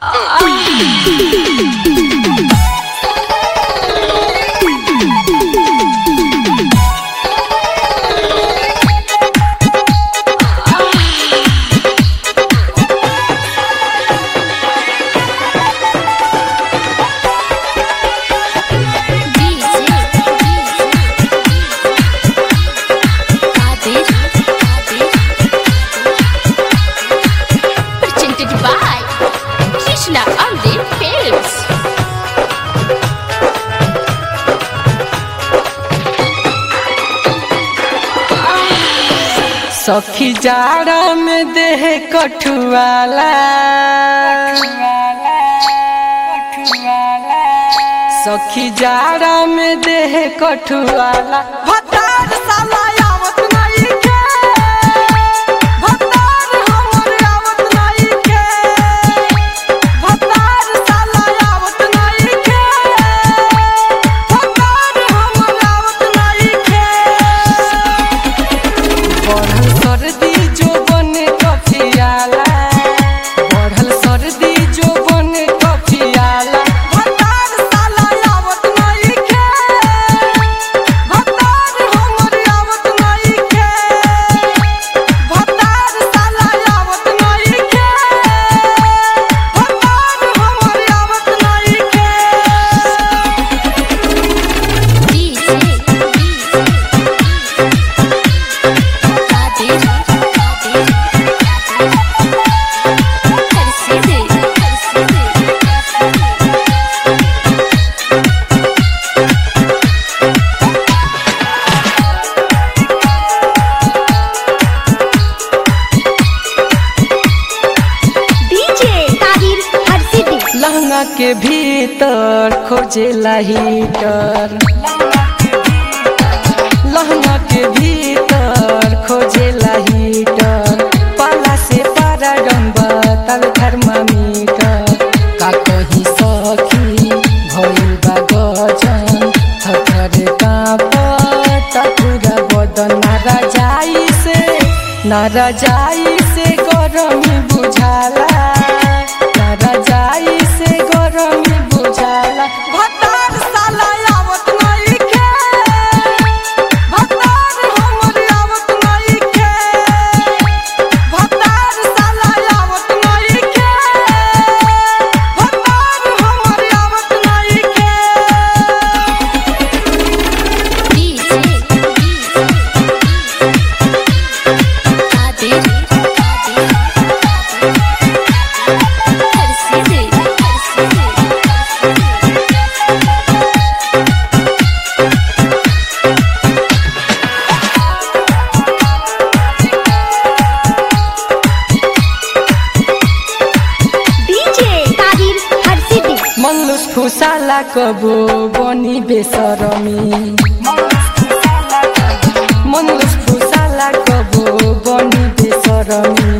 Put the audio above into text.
Presented by Krishna Amrit Films. सखी जाड़ा में देह कठुआला सखी जाड़ा में देह कठुआला भतार साला आवत नहीं के भतार हमर आवत नहीं के भतार साला आवत नहीं के भतार हमर आवत नहीं के बढ़ल सर्दी जो बने कफियाला बढ़ल सर्दी जो बने कफियाला भतार साला आवत नहीं के भतार हमर आवत नहीं के भतार साला आवत नहीं के भतार हमर आवत नहीं के डीजे ताहिर हर सिटी लहंगा के भीतर खोजेला हीटर लहंगा के भीतर खोजेला हीटर पाला से पारा डम्बा तब थर्मामीटर का कहीं सखी भइल बा गजन थथर कांपता पूरा बदन नारा जाई से नारा जाई से गरमी बुझाला नारा जाई से गरमी बुझाला भतार साला आवत नहीं के भतार हमर आवत नहीं के भतार साला आवत नहीं के भतार हमर आवत नहीं के डीजे ताहिर हर सिटी मल्लुस फुसाला कबो बनी बेसरमी मल्लुस फुसाला कबो बनी बेसरमी